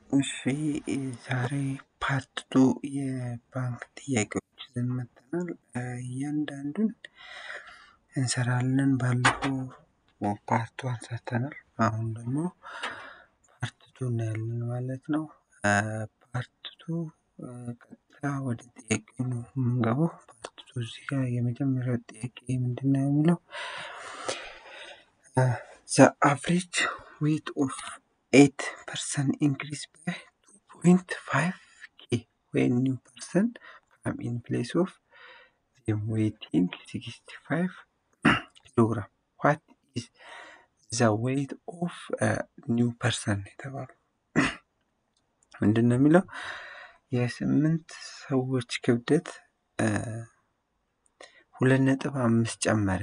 እሺ ዛሬ ፓርት ቱ የባንክ ጥያቄዎች ይዘን መጥተናል። እያንዳንዱን እንሰራለን። ባለፈው ፓርት ዋን ሰርተናል። አሁን ደግሞ ፓርት ቱ እናያለን ማለት ነው። ፓርት ቱ ቀጥታ ወደ ጥያቄው ነው የምንገባው። ፓርት ቱ እዚህ ጋር የመጀመሪያው ጥያቄ ምንድን ነው የሚለው ዘ አቨሬጅ ዌት ኦፍ ኤት ፐርሰንት ኢንክሪዝ ባይ ቱ ፖይንት ፋይቭ ኬ ዌን ኒው ፐርሰን ካም ኢን ፕሌስ ኦፍ ዜም ዌይቲንግ ሲክስቲ ፋይቭ ኪሎግራም ዋት ኢዝ ዘ ዌይት ኦፍ ኒው ፐርሰን የተባለው ምንድን ነው የሚለው የስምንት ሰዎች ክብደት ሁለት ነጥብ አምስት ጨመረ።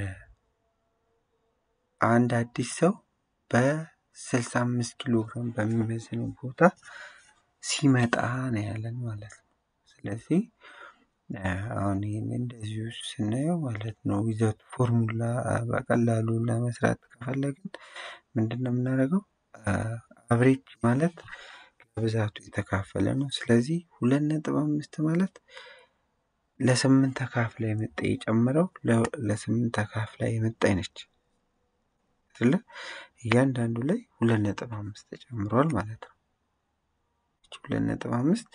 አንድ አዲስ ሰው በስልሳ አምስት ኪሎ ግራም በሚመዝነው ቦታ ሲመጣ ነው ያለን ማለት ነው። ስለዚህ አሁን ይህን እንደዚሁ ስናየው ማለት ነው ዊዘውት ፎርሙላ በቀላሉ ለመስራት ከፈለግን ምንድን ነው የምናደርገው? አቨሬጅ ማለት ለብዛቱ የተካፈለ ነው። ስለዚህ ሁለት ነጥብ አምስት ማለት ለስምንት ተካፍላ የመጣ የጨመረው ለስምንት ተካፍላ የመጣች ነች አይደለ? እያንዳንዱ ላይ ሁለት ነጥብ አምስት ተጨምሯል ማለት ነው። ሁለት ነጥብ አምስት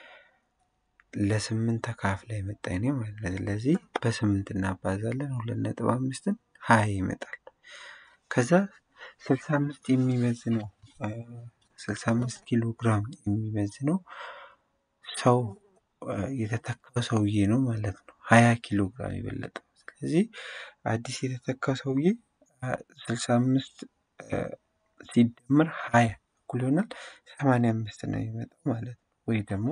ለስምንት ተካፍላ የመጣች ነው ማለት ነው። ስለዚህ በስምንት እናባዛለን። ሁለት ነጥብ አምስትን ሀያ ይመጣል። ከዛ ስልሳ አምስት የሚመዝነው ስልሳ አምስት ኪሎ ግራም የሚመዝነው ሰው የተተካው ሰውዬ ነው ማለት ነው። ሀያ ኪሎ ግራም የበለጠው ስለዚህ አዲስ የተተካው ሰውዬ ስልሳ አምስት ሲደመር ሀያ እኩል ይሆናል ሰማንያ አምስት ነው የሚመጣው ማለት ነው። ወይ ደግሞ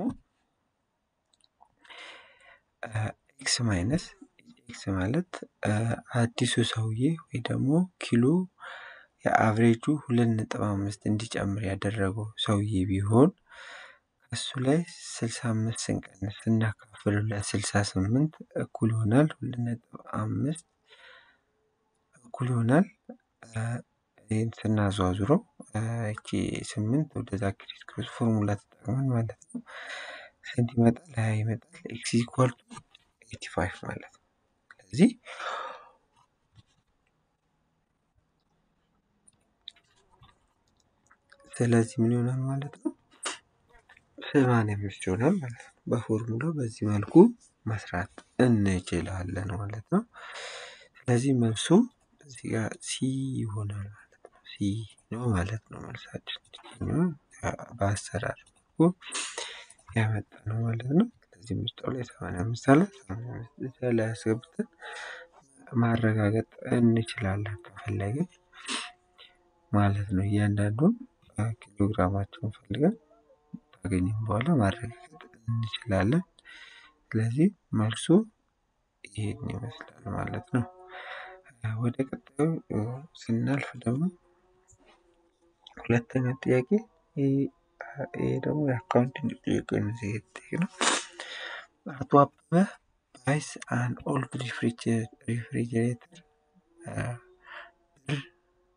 ኤክስ ማይነስ ኤክስ ማለት አዲሱ ሰውዬ ወይ ደግሞ ኪሎ የአቭሬጁ ሁለት ነጥብ አምስት እንዲጨምር ያደረገው ሰውዬ ቢሆን ከሱ ላይ ስልሳ አምስት ስንቀንስ ስናካፍለው ለስልሳ ስምንት እኩል ይሆናል ሁለት ነጥብ አምስት እኩል ይሆናል ይህን ስናዟዙረው እቺ ስምንት ወደዛ ክሪስ ክሮስ ፎርሙላ ተጠቅመን ማለት ነው ስንት ይመጣል? ሀያ ይመጣል። ኤክስ ኢኳል ቱ ኤቲ ፋይቭ ማለት ነው። ስለዚህ ስለዚህ ምን ይሆናል ማለት ነው? ሰማንያ አምስት ይሆናል ማለት ነው። በፎርሙላው በዚህ መልኩ መስራት እንችላለን ማለት ነው። ስለዚህ መልሱ እዚህ ጋር ሲ ይሆናል ማለት ነው። ሲ ነው ማለት ነው መልሳችን። በአሰራር ያመጣ ነው ማለት ነው። ስለዚህ ምርጫው ላይ ሰማንያ አምስት አለ። ሰማንያ አምስት እዚያ ላይ አስገብተን ማረጋገጥ እንችላለን ከፈለግን ማለት ነው። እያንዳንዱን ኪሎግራማቸውን ፈልገን ካገኘን በኋላ ማረጋገጥ እንችላለን። ስለዚህ መልሱ ይሄን ይመስላል ማለት ነው። ወደ ቀጣዩ ስናልፍ ደግሞ ሁለተኛ ጥያቄ ይሄ ደግሞ የአካውንቲንግ ጥያቄ ነው። እዚህ የተጠየቅነው አቶ አበበ ባይስ አን ኦልድ ሪፍሪጀሬተር ብር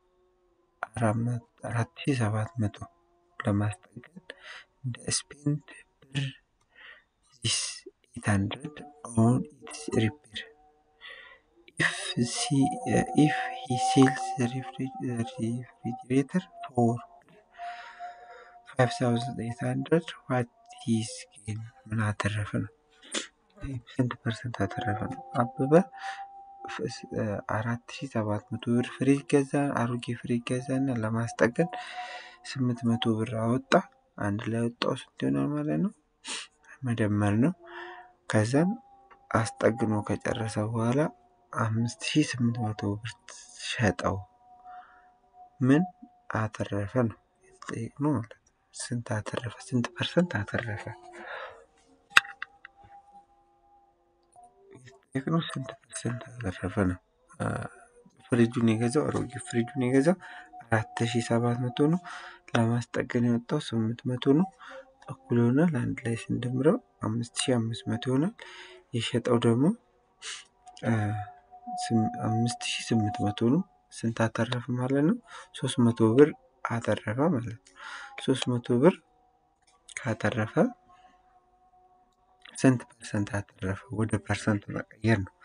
አራት ሺህ ሰባት መቶ ለማስጠገን እንደ ስፔንድ ብር ዚስ ኤት ሀንድረድ ኦን ኢትስ ሪፔር ኢፍ ሂ ሴልስ ሪፍሪጀሬተር ፎር ፋይቭ ታውዘንድ ኤት ሀንድረድ ዋት ሂዝ ጌን ምን አተረፈ ነው? ስንት ፐርሰንት አተረፈ ነው? አበበ አራት ሺህ ሰባት መቶ ብር ፍሪጅ ገዛ፣ አሮጌ ፍሪጅ ገዛ እና ለማስጠገን ስምንት መቶ ብር አወጣ። አንድ ላይ ወጣው ስንት ይሆናል ማለት ነው? መደመር ነው። ከዛም አስጠግኖ ከጨረሰ በኋላ አምስት ሺህ ስምንት መቶ ብር ሸጠው። ምን አተረፈ ነው የተጠየቅነው ማለት ነው። ስንት አተረፈ? ስንት ፐርሰንት አተረፈ? የተጠየቅነው ስንት ፐርሰንት አተረፈ ነው። ፍሪጁን የገዛው አሮጌ ፍሪጁን የገዛው አራት ሺህ ሰባት መቶ ነው። ለማስጠገን የወጣው ስምንት መቶ ነው። እኩል ይሆናል አንድ ላይ ስንደምረው አምስት ሺህ አምስት መቶ ይሆናል። የሸጠው ደግሞ አምስት ሺህ ስምንት መቶ ነው። ስንት አተረፈ ማለት ነው? ሶስት መቶ ብር አተረፈ ማለት ነው። ሶስት መቶ ብር ካተረፈ ስንት ፐርሰንት አተረፈ? ወደ ፐርሰንት መቀየር ነው።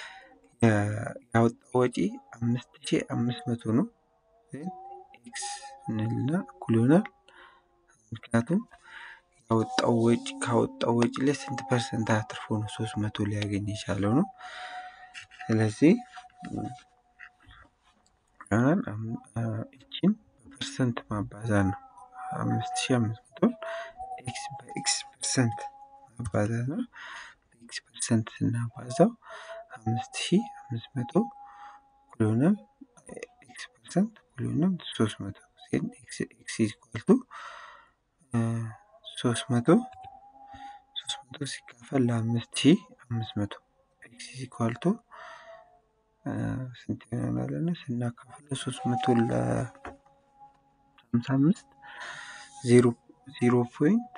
ያወጣው ወጪ አምስት ሺህ አምስት መቶ ነው። ኤክስ እንልና እኩል ይሆናል ምክንያቱም ያወጣው ወጪ ካወጣው ወጪ ላይ ስንት ፐርሰንት አትርፎ ነው ሶስት መቶ ሊያገኝ የቻለው ነው። ስለዚህ እችን በፐርሰንት ማባዛት ነው። አምስት ሺህ አምስት መቶን ኤክስ በኤክስ ፐርሰንት ማባዛት ነው። በኤክስ ፐርሰንት ስናባዛው አምስት ሺህ አምስት መቶ እኩል ይሆናል ኤክስ ፐርሰንት እኩል ይሆናል ሶስት መቶ ሴን ኤክስ ኤክስ ኢኳል ቱ ሶስት መቶ ሶስት መቶ ሲካፈል ለአምስት ሺህ አምስት መቶ ኤክስ ኢኳል ቱ ስንት ይሆናል? ስናካፍለው ሶስት መቶ ለሀምሳ አምስት ዜሮ ዜሮ ፖይንት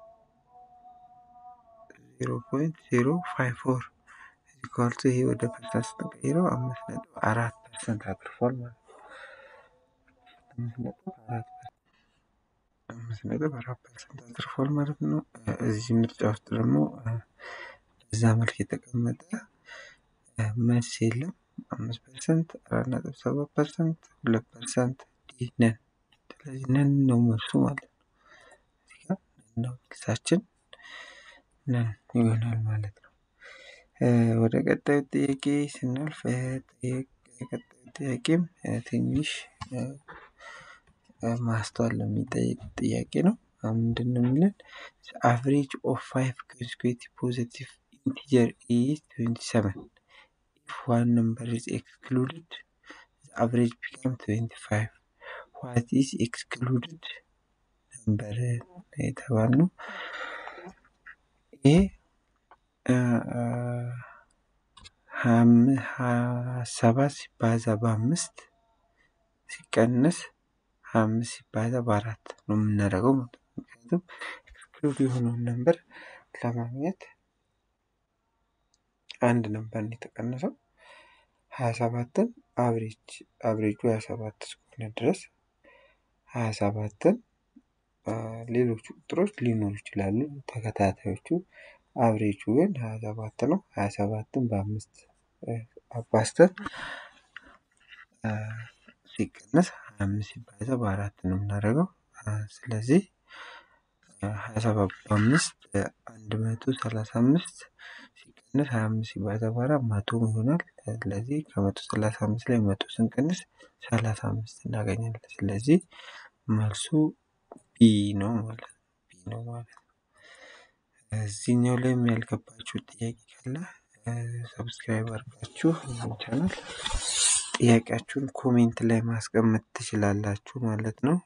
ዜሮ ፖይንት ዜሮ ፋይቭ ፎር ኢኳል ቱ ይሄ ወደ ፐርሰንት ስንቀይረው አምስት ነጥብ አራት ፐርሰንት አትርፏል ማለት ነው። አምስት ነጥብ አራት አምስት ነጥብ አራት ፐርሰንት አትርፏል ማለት ነው። እዚህ ምርጫ ውስጥ ደግሞ በዛ መልክ የተቀመጠ መልስ የለም። አምስት ፐርሰንት አራት ነጥብ ሰባት ፐርሰንት ሁለት ፐርሰንት ዲ ነን። ስለዚህ ነን ነው መልሱ ማለት ነው። እዚህ ጋር ነን ነው መልሳችን ነን ይሆናል ማለት ነው። ወደ ቀጣዩ ጥያቄ ስናልፍ የቀጣዩ ጥያቄም ትንሽ ማስተዋል የሚጠይቅ ጥያቄ ነው። ምንድን ነው የሚለን? አቨሬጅ ኦፍ ፋይቭ ኮንሴኩቲቭ ፖዘቲቭ ኢንቲጀር ኢዝ ትዌንቲ ሰቨን ኢፍ ዋን ነምበር ኢዝ ኤክስክሉድድ አቨሬጅ ቢካም ትዌንቲ ፋይቭ ዋት ኢዝ ኤክስክሉድድ ነምበር የተባልነው ይሄ ሰባት ሲባዛ በአምስት ሲቀንስ ሀያ አምስት ሲባዛ በአራት ነው የምናደርገው ማለት ነው። ምክንያቱም ኤክስክሉድ የሆነውን ነምበር ለማግኘት አንድ ነምበር ነው የተቀነሰው። ሀያ ሰባትን አብሬጅ አብሬጁ ሀያ ሰባት እስከሆነ ድረስ ሀያ ሰባትን ሌሎቹ ቁጥሮች ሊኖሩ ይችላሉ ተከታታዮቹ አብሬጁ ግን ሀያ ሰባት ነው። ሀያ ሰባትን በአምስት አባዝተን ሲቀነስ ሀያ አምስት ሲባዛ በአራት ነው የምናደርገው። ስለዚህ ሀያ ሰባት በአምስት አንድ መቶ ሰላሳ አምስት ሲቀነስ ሀያ አምስት ሲባዛ በአራት መቶ ይሆናል። ስለዚህ ከመቶ ሰላሳ አምስት ላይ መቶ ስንቀንስ ሰላሳ አምስት እናገኛለን። ስለዚህ መልሱ ቢ ነው ማለት ነው። ቢ ነው ማለት ነው። እዚህኛው ላይም ያልገባችሁ ጥያቄ ካለ ሰብስክራይብ አድርጋችሁ ቻናል ጥያቄያችሁን ኮሜንት ላይ ማስቀመጥ ትችላላችሁ ማለት ነው።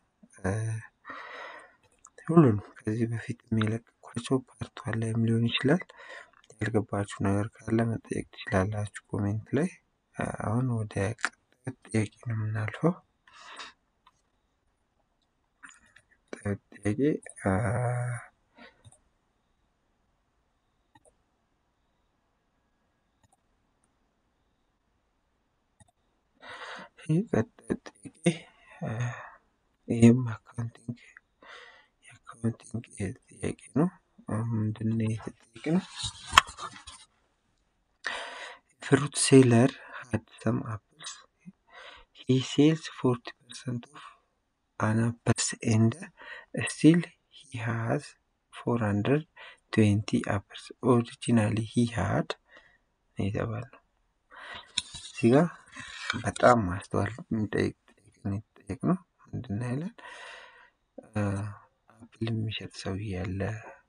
ሁሉንም ከዚህ በፊት የለቀኳቸው ፓርት ዋን ላይም ሊሆን ይችላል። ያልገባችሁ ነገር ካለ መጠየቅ ትችላላችሁ ኮሜንት ላይ። አሁን ወደ ቀጣዩ ጥያቄ ነው የምናልፈው። ጥያቄ ይህ ቀጣዩ ጥያቄ ይህም አካውንቲንግ የአካውንቲንግ ጥያቄ ነው። ምንድን ነው የተጠየቅነው? ፍሩት ሴለር had some apples. He sells 40% of an apples and still he has 420 apples. Originally he had የተባለው እዚህ ጋር በጣም ማስተዋል የሚጠይቅ ጥያቄ ነው። ምንድን ነው ያለን? አፕል የሚሸጥ ሰውዬ ያለ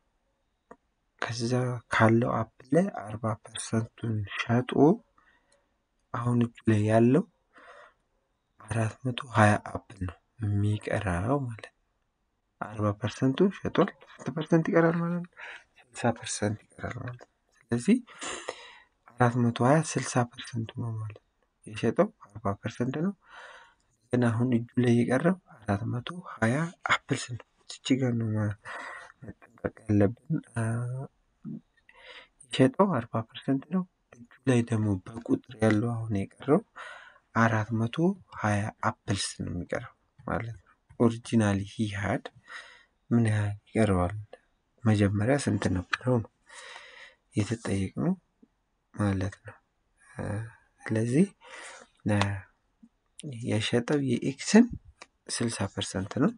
ከዛ ካለው አፕል ላይ አርባ ፐርሰንቱን ሸጦ አሁን እጁ ላይ ያለው አራት መቶ ሀያ አፕል ነው የሚቀረው ማለት ነው። አርባ ፐርሰንቱ ሸጧል። ስንት ፐርሰንት ይቀራል ማለት ነው? ስልሳ ፐርሰንት ይቀራል ማለት ነው። ስለዚህ አራት መቶ ሀያ ስልሳ ፐርሰንቱ ነው ማለት ነው። የሸጠው አርባ ፐርሰንት ነው። ግን አሁን እጁ ላይ የቀረው አራት መቶ ሀያ አፕልስ ነው። እቺ ጋር ነው መጠንቀቅ ያለብን። የሸጠው አርባ ፐርሰንት ነው። እጁ ላይ ደግሞ በቁጥር ያለው አሁን የቀረው አራት መቶ ሀያ አፕልስ ነው የሚቀረው ማለት ነው። ኦሪጂናሊ ሂ ሀድ ምን ያህል ይቀረዋል? መጀመሪያ ስንት ነበረው ነው የተጠየቅነው ማለት ነው። ስለዚህ የሸጠው የኤክስን ስልሳ ፐርሰንት ነው።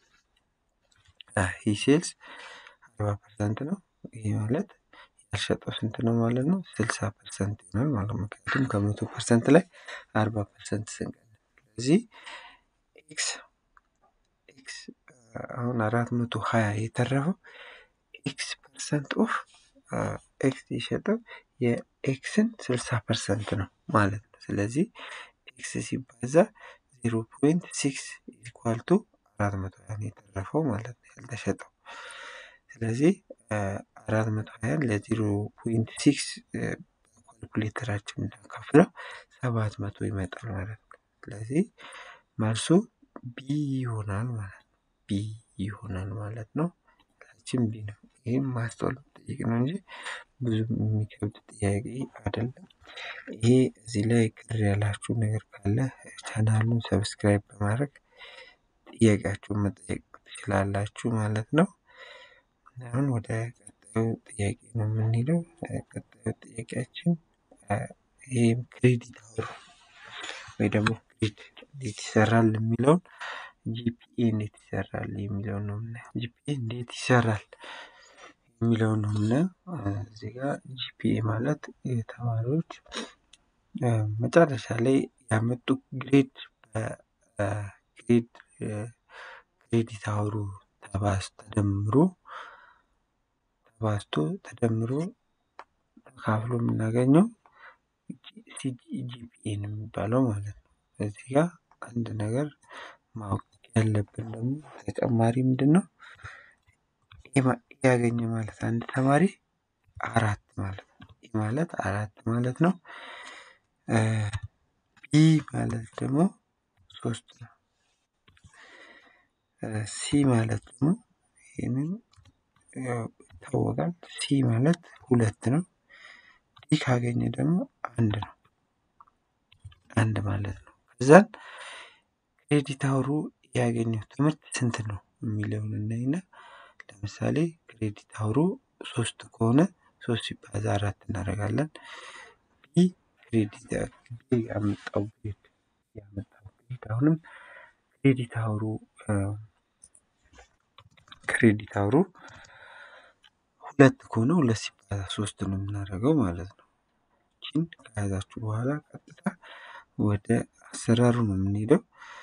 ይህ ሴልስ አርባ ፐርሰንት ነው። ይህ ማለት ያልሸጠው ስንት ነው ማለት ነው? ስልሳ ፐርሰንት ይሆናል ማለት ነው። ምክንያቱም ከመቶ ፐርሰንት ላይ አርባ ፐርሰንት ስንቀንስ ስለዚህ ኤክስ ኤክስ አሁን አራት መቶ ሀያ የተረፈው ኤክስ ፐርሰንት ኦፍ ኤክስ የሸጠው የኤክስን ስልሳ ፐርሰንት ነው ማለት ነው። ስለዚህ ኤክስ ሲባዛ ዜሮ ፖይንት ሲክስ ኢኳል ቱ አራት መቶ ሀያ ነው የተረፈው ማለት ነው ያልተሸጠው። ስለዚህ አራት መቶ ሀያን ለዜሮ ፖይንት ሲክስ ካልኩሌተራችን ብናካፍለው ሰባት መቶ ይመጣል ማለት ነው። ስለዚህ መልሱ ቢ ይሆናል ማለት ነው። ቢ ይሆናል ማለት ነው። ችን ቢ ነው። ይህም ማስተዋል ጠይቅ ነው እንጂ ብዙ የሚከብድ ጥያቄ አይደለም። ይሄ እዚህ ላይ ቅር ያላችሁ ነገር ካለ ቻናሉን ሰብስክራይብ በማድረግ ጥያቄያችሁን መጠየቅ ትችላላችሁ ማለት ነው። አሁን ወደ ቀጣዩ ጥያቄ ነው የምንሄደው። ቀጣዩ ጥያቄያችን ይህም ክሬዲት አወር ወይ ደግሞ ክሬዲት እንዴት ይሰራል የሚለውን ጂፒኤ እንዴት ይሰራል የሚለውን ነው የምናየው። ጂፒኤ እንዴት ይሰራል የሚለውን ነው የምናየው። እዚህ ጋር ጂፒኤ ማለት የተማሪዎች መጨረሻ ላይ ያመጡ ግሬድ በግሬድ ክሬዲት አወሩ ተባዝ ተደምሮ ተባዝቶ ተደምሮ ተካፍሎ የምናገኘው ሲጂፒኤ ነው የሚባለው ማለት ነው። እዚህ ጋር አንድ ነገር ማወቅ ያለብን ደግሞ ተጨማሪ ምንድን ነው? ያገኘ ማለት አንድ ተማሪ አራት ማለት ነው። ኢ ማለት አራት ማለት ነው። ቢ ማለት ደግሞ ሶስት ነው። ሲ ማለት ደግሞ ይህንን ይታወቃል። ሲ ማለት ሁለት ነው። ዲ ካገኘ ደግሞ አንድ ነው። አንድ ማለት ነው። ከዛን ክሬዲት አወሩ ያገኘው ትምህርት ስንት ነው የሚለውን እናይና ለምሳሌ ክሬዲት አወሩ ሶስት ከሆነ ሶስት ሲባዛ አራት እናደርጋለን። ቢ ክሬዲት ቢ ያመጣው ግሬድ ያመጣው ግሬድ አሁንም ክሬዲት አወሩ ክሬዲት አወሩ ሁለት ከሆነ ሁለት ሲባዛ ሶስት ነው የምናደርገው ማለት ነው። ይህችን ከያዛችሁ በኋላ ቀጥታ ወደ አሰራሩ ነው የምንሄደው።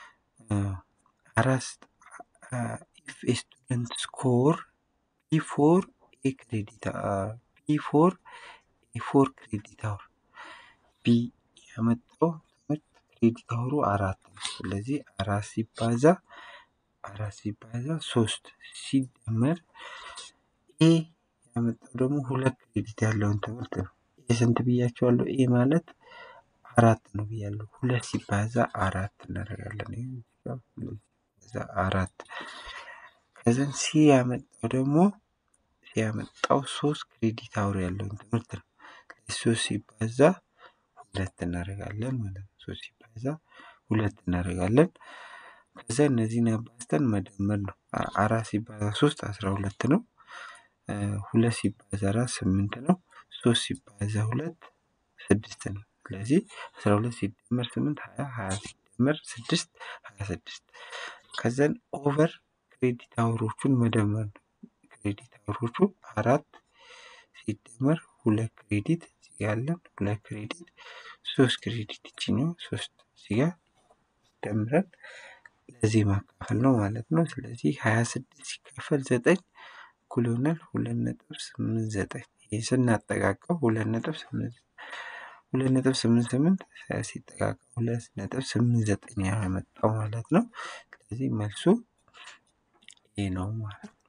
አራት ኢፍ ኤ ስቱደንት ስኮር ቢፎር ኤ ክሬዲት ቢፎር ኤ ፎር ክሬዲት አወር ቢ ያመጣው ትምህርት ክሬዲት አወሩ አራት ነው። ስለዚህ አራት ሲባዛ አራት ሲባዛ ሶስት ሲደመር ኤ ያመጣው ደግሞ ሁለት ክሬዲት ያለውን ትምህርት ነው። ኤ ስንት ብያቸዋለሁ? ኤ ማለት አራት ነው ብያለሁ። ሁለት ሲባዛ አራት እናደርጋለን። ከዛ አራት ከዛን ሲ ያመጣው ደግሞ ሲ ያመጣው ሶስት ክሬዲት አወር ያለውን ትምህርት ነው። ሶስት ሲባዛ ሁለት እናደርጋለን ማለት ነው። ሶስት ሲባዛ ሁለት እናደርጋለን። ከዛ እነዚህን አባዝተን መደመር ነው። አራት ሲባዛ ሶስት አስራ ሁለት ነው። ሁለት ሲባዛ አራት ስምንት ነው። ሶስት ሲባዛ ሁለት ስድስት ነው። ስለዚህ አስራ ሁለት ሲደመር ስምንት ሀያ ሀያ ሲደመር ስድስት ሀያ ስድስት ከዛን ኦቨር ክሬዲት አወሮቹን መደመር ነው። ክሬዲት አወሮቹ አራት ሲደመር ሁለት ክሬዲት እዚህ ያለን ሁለት ክሬዲት ሶስት ክሬዲት ይችኛው ሶስት እዚህ ጋር ደምረን ለዚህ ማካፈል ነው ማለት ነው። ስለዚህ ሀያ ስድስት ሲካፈል ዘጠኝ እኩል ይሆናል ሁለት ነጥብ ስምንት ዘጠኝ ይህ ስናጠቃቀው ሁለት ነጥብ ስምንት ሁለት ነጥብ ስምንት ስምንት ሲጠቃቀም ሁለት ነጥብ ስምንት ዘጠኝ ያመጣው ማለት ነው። ስለዚህ መልሱ ይሄ ነው ማለት ነው።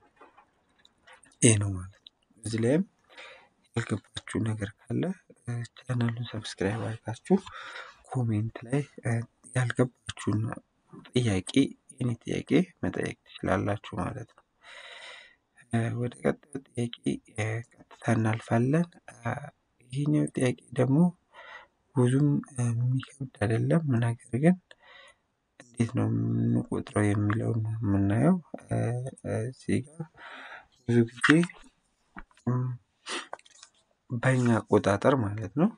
ይሄ ነው ማለት ነው። እዚህ ላይም ያልገባችሁ ነገር ካለ ቻናሉን ሰብስክራይብ አድርጋችሁ ኮሜንት ላይ ያልገባችሁን ጥያቄ የኔ ጥያቄ መጠየቅ ትችላላችሁ ማለት ነው። ወደ ቀጣዩ ጥያቄ ቀጥታ እናልፋለን። ይሄኛው ጥያቄ ደግሞ ብዙም የሚከብድ አይደለም። ነገር ግን እንዴት ነው የምንቆጥረው የሚለውን ነው የምናየው። እዚህ ጋር ብዙ ጊዜ በእኛ አቆጣጠር ማለት ነው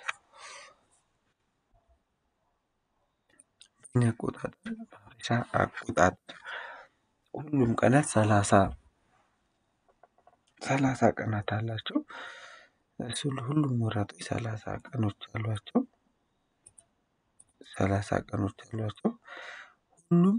በእኛ አቆጣጠር በሀበሻ አቆጣጠር ሁሉም ቀናት ሰላሳ ሰላሳ ቀናት አላቸው። እሱ ሁሉም ወራቶች ሰላሳ ቀኖች አሏቸው። ሰላሳ ቀኖች አሏቸው። ሁሉም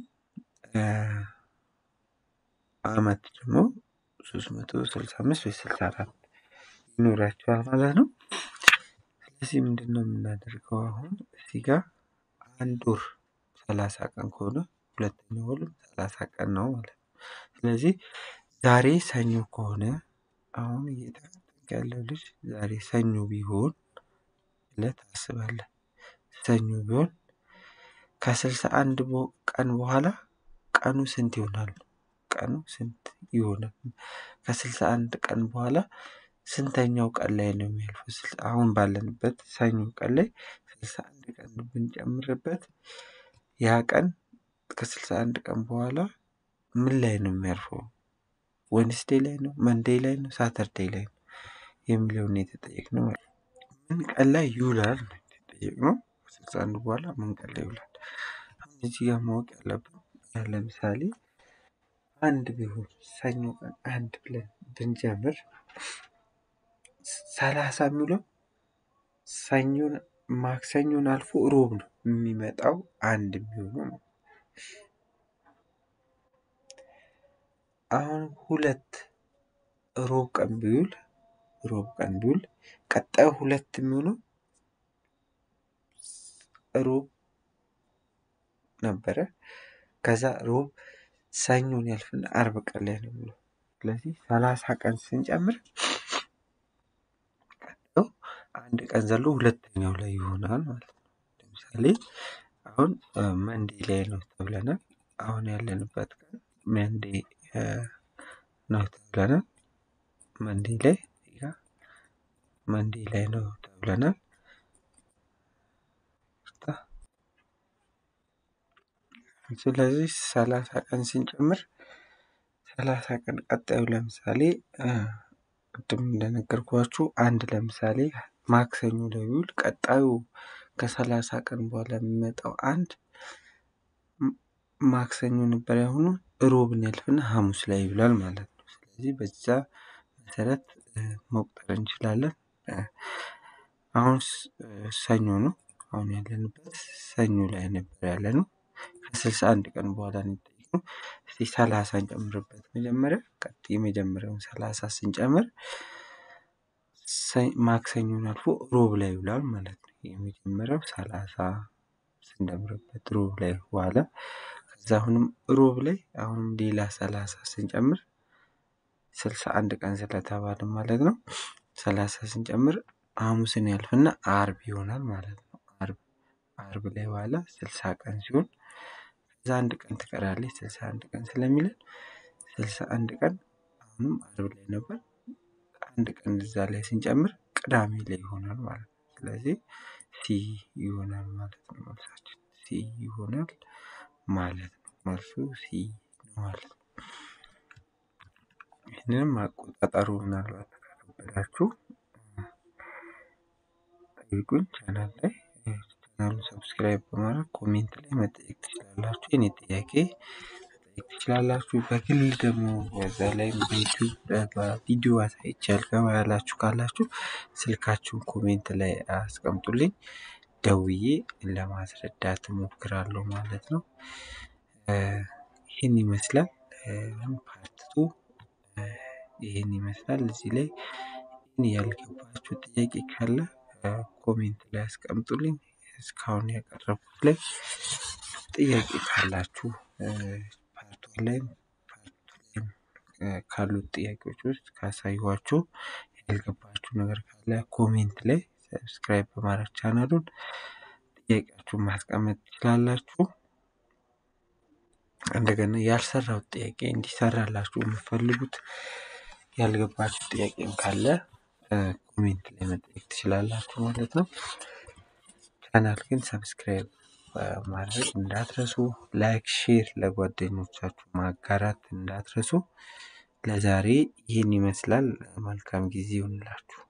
አመት ደግሞ ሶስት መቶ ስልሳ አምስት ወይ ስልሳ አራት ይኖራቸዋል ማለት ነው። ስለዚህ ምንድነው የምናደርገው አሁን እዚህ ጋር አንድ ወር ሰላሳ ቀን ከሆነ ሁለተኛው ወርም ሰላሳ ቀን ነው ማለት ነው። ስለዚህ ዛሬ ሰኞ ከሆነ አሁን እየተጠቀምክ ያለው ልጅ ዛሬ ሰኞ ቢሆን ብለህ ታስባለህ። ሰኞ ቢሆን ከስልሳ አንድ ቀን በኋላ ቀኑ ስንት ይሆናል? ቀኑ ስንት ይሆናል? ከስልሳ አንድ ቀን በኋላ ስንተኛው ቀን ላይ ነው የሚያልፈው? አሁን ባለንበት ሰኞ ቀን ላይ ስልሳ አንድ ቀን ብንጨምርበት ያ ቀን ከስልሳ አንድ ቀን በኋላ ምን ላይ ነው የሚያርፈው? ወንስዴይ ላይ ነው መንዴይ ላይ ነው ሳተርዴይ ላይ ነው የሚለውን ነው የተጠየቅነው ማለት ነው። ምን ቀን ላይ ይውላል ነው የተጠየቅነው። ከስልሳ አንድ በኋላ ምን ቀን ላይ ይውላል? አሁን እዚህ ጋር ማወቅ ያለብን ለምሳሌ አንድ ቢሆን ሰኞ ቀን አንድ ብለን ብንጀምር ሰላሳ የሚውለው ሰኞን ማክሰኞን አልፎ ሮብ ነው የሚመጣው አንድ የሚሆነው ነው። አሁን ሁለት ሮብ ቀን ቢውል ሮብ ቀን ቢውል ቀጣዩ ሁለት የሚሆነው ሮብ ነበረ። ከዛ ሮብ ሰኞን ያልፍና አርብ ቀን ላይ ነው የሚውለው። ስለዚህ ሰላሳ ቀን ስንጨምር ቀጣዩ አንድ ቀን ዘሎ ሁለተኛው ላይ ይሆናል ማለት ነው። ለምሳሌ አሁን መንዴ ላይ ነው ተብለናል። አሁን ያለንበት ቀን መንዴ ነው ተብለናል። መንዴ ላይ መንዴ ላይ ነው ተብለናል። ስለዚህ ሰላሳ ቀን ስንጨምር ሰላሳ ቀን ቀጣዩ ለምሳሌ ቅድም እንደነገርኳችሁ አንድ ለምሳሌ ማክሰኞ ላይ ቢውል ቀጣዩ ከሰላሳ ቀን በኋላ የሚመጣው አንድ ማክሰኞ ነበር ያሁኑ ሮብን ያልፍና ሀሙስ ላይ ይውላል ማለት ነው። ስለዚህ በዛ መሰረት መቁጠር እንችላለን። አሁን ሰኞ ነው። አሁን ያለንበት ሰኞ ላይ ነበር ያለነው። ከስልሳ አንድ ቀን በኋላ ነው የተጠየቅነው። እስቲ ሰላሳ እንጨምርበት መጀመሪያ ቀጥሎ የመጀመሪያውን ሰላሳ ስንጨምር ማክሰኞን አልፎ ሮብ ላይ ይውላል ማለት ነው። የመጀመሪያው ሰላሳ ስንደምርበት ሮብ ላይ ዋለ። ከዛ አሁንም ሮብ ላይ አሁንም ሌላ ሰላሳ ስንጨምር ስልሳ አንድ ቀን ስለተባለ ማለት ነው። ሰላሳ ስንጨምር ሀሙስን ያልፍና አርብ ይሆናል ማለት ነው። አርብ አርብ ላይ ዋለ ስልሳ ቀን ሲሆን ከዛ አንድ ቀን ትቀራለች ስልሳ አንድ ቀን ስለሚለን ስልሳ አንድ ቀን አሁንም አርብ ላይ ነበር። አንድ ቀን እዛ ላይ ስንጨምር ቅዳሜ ላይ ይሆናል ማለት ነው። ስለዚህ ሲ ይሆናል ማለት ነው መልሳችን ሲ ይሆናል ማለት ነው። መልሱ ሲ ነው ማለት ነው። ይህንንም አቆጣጠሩ ምናልባት ከከበዳችሁ ጠይቁኝ ቻናል ላይ ቻናሉን ሰብስክራይብ በማድረግ ኮሜንት ላይ መጠየቅ ትችላላችሁ። የኔ ጥያቄ መጠየቅ ትችላላችሁ። በግል ደግሞ በዛ ላይ በዩቲዩብ በቪዲዮ አሳይቼ ያልገባ ያላችሁ ካላችሁ ስልካችሁን ኮሜንት ላይ አስቀምጡልኝ ደውዬ ለማስረዳት እሞክራለሁ ማለት ነው። ይህን ይመስላል ፓርት ቱ ይህን ይመስላል። እዚህ ላይ ያልገባችሁ ጥያቄ ካለ ኮሜንት ላይ አስቀምጡልኝ። እስካሁን ያቀረብኩት ላይ ጥያቄ ካላችሁ ፓርት ዋን ላይም ፓርት ቱ ላይም ካሉት ጥያቄዎች ውስጥ ካሳየኋችሁ ያልገባችሁ ነገር ካለ ኮሜንት ላይ ሰብስክራይብ በማድረግ ቻናሉን ጥያቄያችሁን ማስቀመጥ ትችላላችሁ። እንደገና ያልሰራሁት ጥያቄ እንዲሰራላችሁ የምትፈልጉት ያልገባችሁ ጥያቄም ካለ ኮሜንት ላይ መጠየቅ ትችላላችሁ ማለት ነው። ቻናል ግን ሰብስክራይብ ማድረግ እንዳትረሱ፣ ላይክ ሼር ለጓደኞቻችሁ ማጋራት እንዳትረሱ። ለዛሬ ይህን ይመስላል። መልካም ጊዜ ይሁንላችሁ።